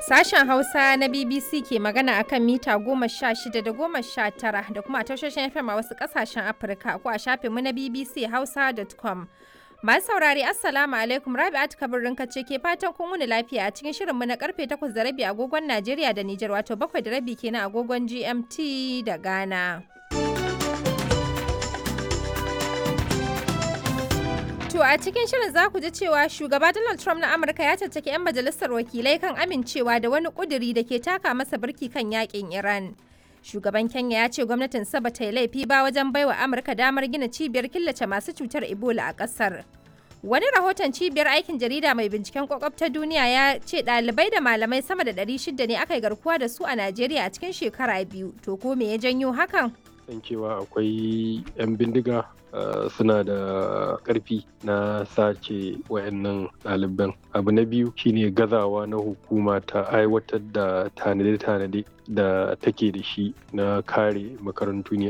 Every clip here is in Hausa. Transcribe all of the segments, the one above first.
Sashen Hausa na BBC ke magana akan mita goma sha shida da goma sha tara da kuma a tashoshin FM a wasu ƙasashen Afirka ko a shafinmu na BBC Hausa.com. Masu saurari Assalamu alaikum Rabi'at Kabirin ce ke fatan kun wuni lafiya a cikin shirinmu na karfe 8 da rabi agogon Najeriya da Nijar wato 7 da rabi kenan agogon GMT da Ghana. To a cikin shirin za ku ji cewa shugaba Donald Trump na Amurka ya caccaki 'yan majalisar wakilai kan amincewa da wani kuduri da ke taka masa birki kan yakin Iran. Shugaban Kenya ya ce gwamnatin ba ta yi laifi ba wajen baiwa Amurka damar gina cibiyar killace masu cutar Ebola a ƙasar. Wani rahoton cibiyar aikin jarida mai binciken kwakwab ta duniya ya ce ɗalibai da malamai sama da 600 ne aka yi garkuwa da su a Najeriya a cikin shekara biyu. To ko me ya janyo hakan? san cewa akwai 'yan bindiga suna da ƙarfi na sace wayannan ɗaliban abu na biyu shine gazawa na hukuma ta aiwatar da tanade-tanade da take da shi na kare makarantu ne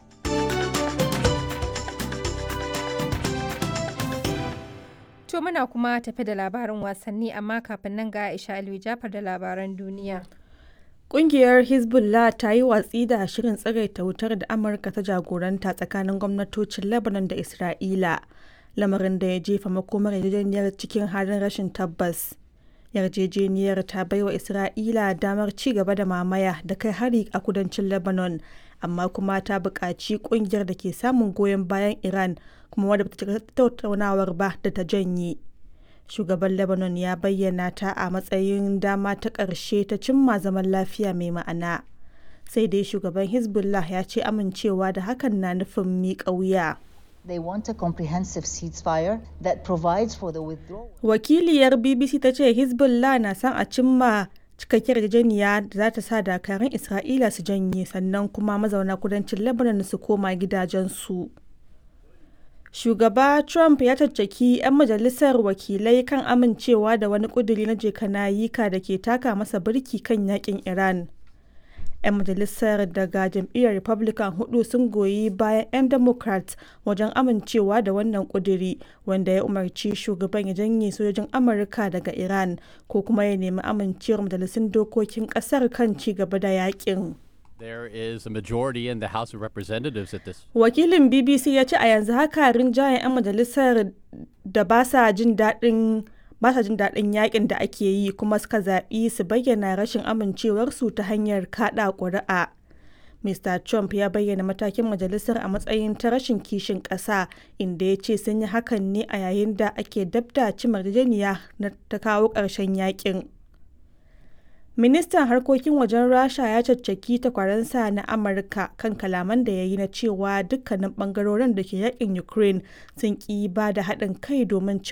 To muna kuma tafi da labarin wasanni amma kafin nan ga Aisha Aliyu Jafar da labaran duniya. Ƙungiyar Hezbollah ta yi watsi da shirin tsagaita wutar da Amurka ta jagoranta tsakanin gwamnatocin Lebanon da Isra'ila, lamarin da ya jefa makomar yarjejeniyar cikin halin rashin tabbas. Yarjejeniyar ta baiwa Isra'ila damar ci gaba da mamaya da kai hari a kudancin Lebanon, amma kuma ta buƙaci ƙungiyar da ke samun goyon bayan Iran kuma wadda ta tattaunawar ba da ta janye. shugaban lebanon ya bayyana ta a matsayin dama ta ƙarshe ta cimma zaman lafiya mai ma'ana sai dai shugaban hezbollah ya ce amincewa da hakan na nufin miƙa wuya They want a comprehensive ceasefire that provides for the withdrawal. wakiliyar bbc ta ce hezbollah na son a cimma cikakkiyar yarjejeniya da za ta sa dakarun isra'ila su janye sannan kuma mazauna kudancin lebanon su koma gidajensu. shugaba trump ya caccaki 'yan majalisar wakilai kan amincewa da wani kuduri na jekanayika da ke taka masa birki kan yakin iran 'yan majalisar daga jam'iyyar republican hudu sun goyi bayan 'yan democrat wajen amincewa da wannan kuduri wanda ya umarci shugaban ya janye sojojin amurka daga iran ko kuma ya nemi amincewar majalisun dokokin kasar kan ci gaba da yakin There is a majority in the House of Representatives at this. Wakilin BBC ya ce a yanzu haka rinjayen 'yan majalisar da ba sa jin daɗin ba sa jin daɗin yakin da ake yi kuma suka zaɓi su bayyana rashin amincewarsu ta hanyar kaɗa ƙuri'a. Mr. Trump ya bayyana matakin majalisar a matsayin ta rashin kishin ƙasa inda ya ce sun yi hakan ne a yayin da ake dabda cimar na ta kawo ƙarshen yakin. Ministan harkokin wajen Rasha ya caccaki takwaransa na Amurka kan kalaman da ya yi na cewa dukkanin bangarorin da ke yakin Ukraine sun ƙi ba da haɗin kai domin